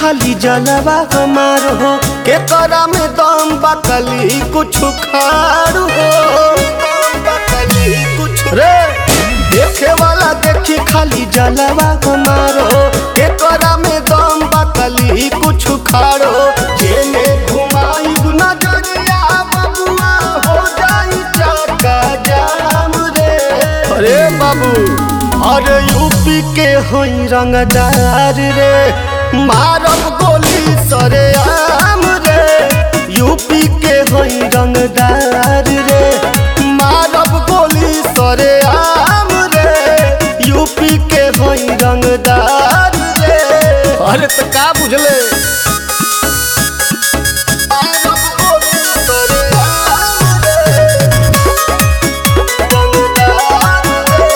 खाली जलवा हमार हो के करा में दम बकली कुछ खाड़ हो रे देखे वाला देखी खाली जलवा हमार हो के करा में दम बकली कुछ खाड़ हो जेने घुमाई नजरिया बबुआ हो जाई चक्का जाम रे अरे बाबू अरे यूपी के होई रंगदार रे मारब गोली सरे आम रे यूपी के होई रंगदार रे मारब गोली सरे आम रे यूपी के होई रंगदार रे अरे तो का बुझले मारब गोली सरेआम रे, रंगदार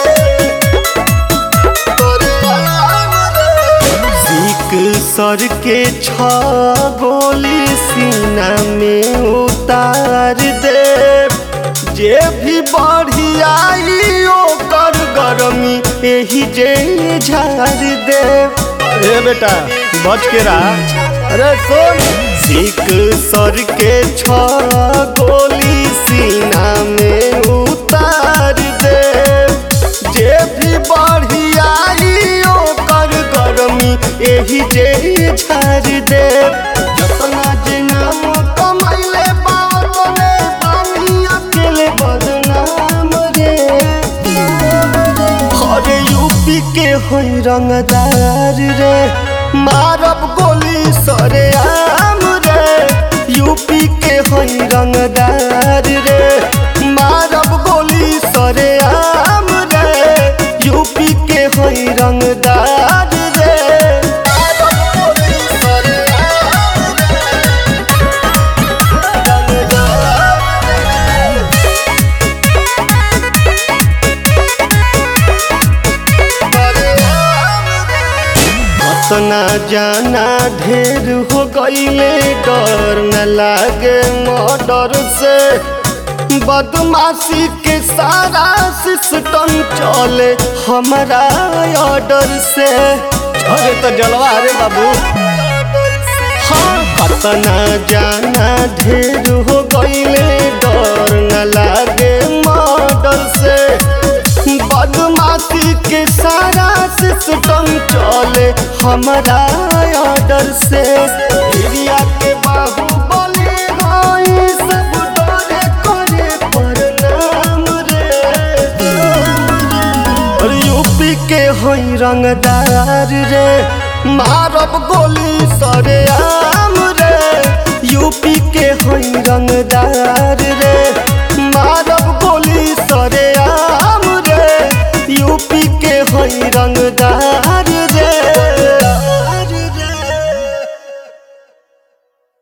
रे, सीक सर के छ गोली सीना में उतार दे जे भी बढ़ी आई ओकर गरमी एही जे झार दे ए बेटा बच के रहा अरे सुन सीक सर के छ गोली सीना में उतार दे जे भी बढ़ी आई ओकर गरमी एही जे झार दे जतना जे नाम कमैले बावतने पानी अकेले बदनाम रे अरे यूपी के होई रंगदार रे मारब गोली सरे आम रे यूपी के होई रंगदार रे मारब गोली सरे आम रे यूपी के होई रंगदार रे मारब गोली सरेआम रे, रंगदार रे। अतना जाना ढेर हो गईले डर न लागे मर्डर से बदमाशी के सारा सिस्टम चले हमारा ऑर्डर से अरे तो जलवा रे बाबू हाँ अतना जाना ढेर हो गईले डर न लागे मर्डर से बदमाशी के सारा सिस्टम चले हमारा ऑर्डर से एरिया के बाहुबली हई सब डरे करे प्रणाम रे और यूपी के हई रंगदार रे मारब गोली सरे आम रे यूपी के हई रंगदार रे